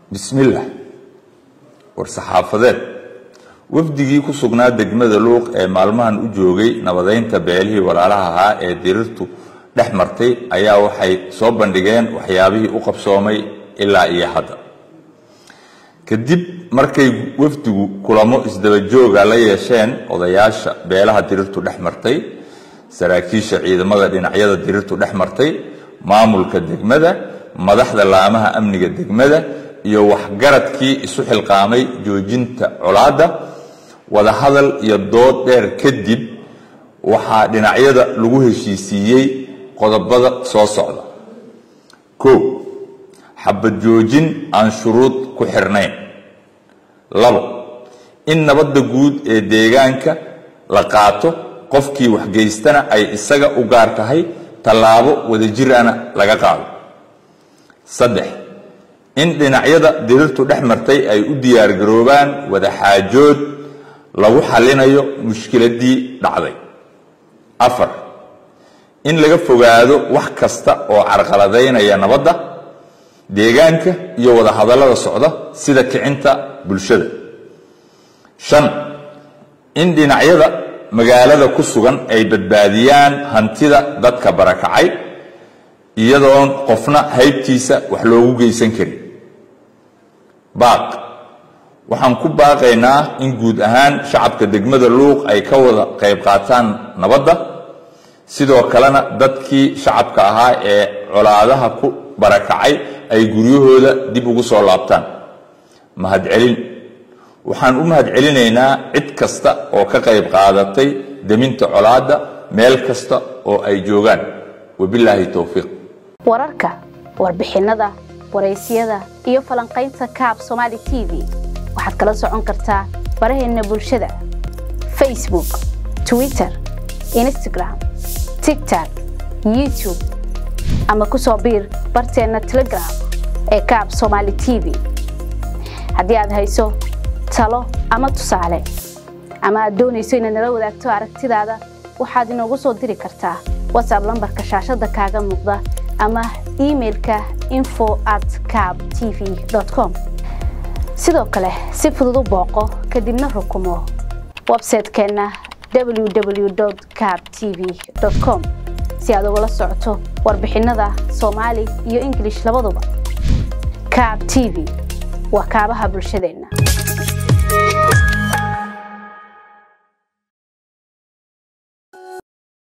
bismillaah war-saxaafadeed wafdigii ku sugnaa degmada luuq ee maalmahan u joogay nabadeynta beelihii walaalaha ahaa ee dirirtu dhex martay ayaa waxay soo bandhigeen waxyaabihii u qabsoomay ilaa iyo hadda kadib markay wafdigu kulamo isdabajooga la yeesheen odayaasha beelaha dirirtu dhex martay saraakiisha ciidamada dhinacyada dirirtu dhex martay maamulka degmada madaxda laamaha amniga degmada iyo waxgaradkii isu xilqaamay joojinta colaadda wadahadal iyo dood dheer kadib waxaa dhinacyada lagu heshiisiiyey qodobada soo socda kow xabad joojin aan shuruud ku xirnayn labo in nabadda guud ee deegaanka la qaato qofkii waxgeystana ay isaga u gaar tahay tallaabo wadajirana laga qaado saddex in dhinacyada dirirtu dhex martay ay u diyaargaroobaan wadaxaajood lagu xallinayo mushkiladii dhacday afar in laga fogaado wax kasta oo carqaladaynaya nabadda deegaanka iyo wadahadallada socda sida kicinta bulshada shan in dhinacyada magaalada ku sugan ay badbaadiyaan hantida dadka barakacay iyadoon qofna haybtiisa wax loogu geysan karin baaq waxaan ku baaqaynaa in guud ahaan shacabka degmada luuq ay ka wada qayb qaataan nabadda sidoo kalena dadkii shacabka ahaa ee colaadaha ku barakacay ay guryahooda dib ugu soo laabtaan mahadcelin waxaan u mahadcelinaynaa cid kasta oo ka qayb qaadatay deminta colaadda meel kasta oo ay joogaan wabilaahi towfiiq wararka warbixinnada waraysyada iyo falanqaynta kaab somaali t v waxaad kala socon kartaa baraheenna bulshada facebook twitter instagram tigtok youtube ama ku soo biir barteenna telegram ee kaab somaali t v haddii aad hayso talo ama tusaale ama aad doonayso inaad nala wadaagto aragtidaada waxaad inoogu soo diri kartaa whatsapp lambarka shaashadda kaaga muuqda ama imailka info at cab t v com sidoo kale si fudud u booqo kadibna rukumo websaytekeenna www cab t v com si aad ugala socoto warbixinnada soomaali iyo ingilish labaduba cab t v waa kaabaha bulshadeenna